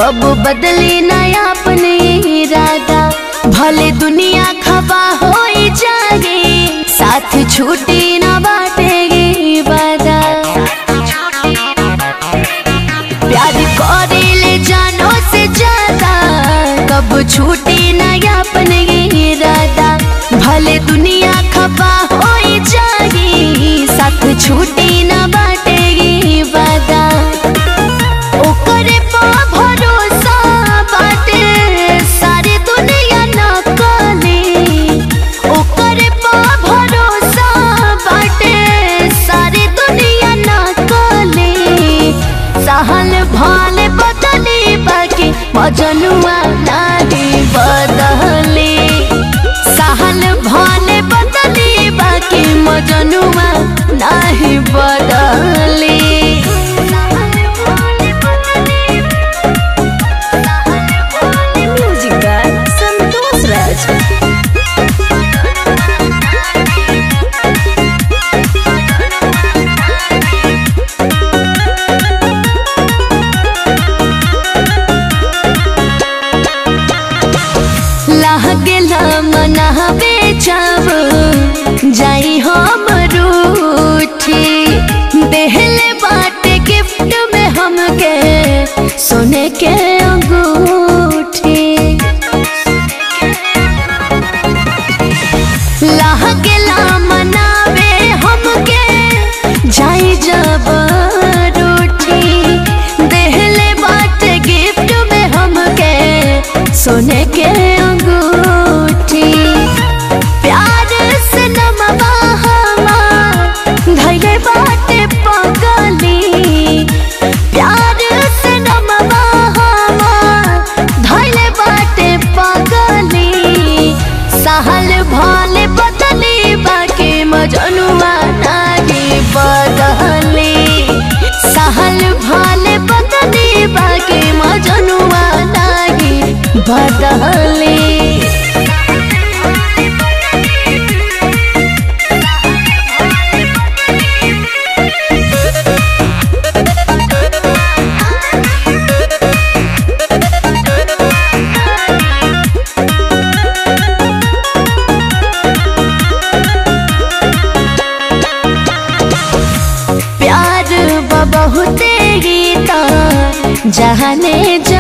कब बदली नया अपने इरादा भले दुनिया खबा हो जाए साथ छूटी न बाटेगी वादा प्यार करे ले जानो से ज्यादा कब छूटी नया अपने इरादा भले दुनिया खबा हो जाए साथ छूटी न बाटेगी वादा ओकरे पा भरोसा बाटे सारी दुनिया न कले ओकरे पा भरोसा बाटे सारी दुनिया न कले सहल भाल बदली बाकी मजनुआ नारी बदले सहल भाल बदली बाकी मजनुआ नाही बदले Music by Santosh Raj. लागेला मनावे जाब जाई हम रूठी देहले बाटे गिफ्ट में हमके सोने के अंगूठी लागेला मनावे हमके जाई जब रूठी देहले बाटे गिफ्ट में हमके सोने के अंगूठी प्यार से नमवा हमार धैले बाटे पगली प्यार से नमवा हमार धैले बाटे पगली सहल भाले बदली बाकी मजनुआ नारी बदली सहल भाले बदली बाकी मजनुआ नारी बदली प्यार बहुते गीता जहाने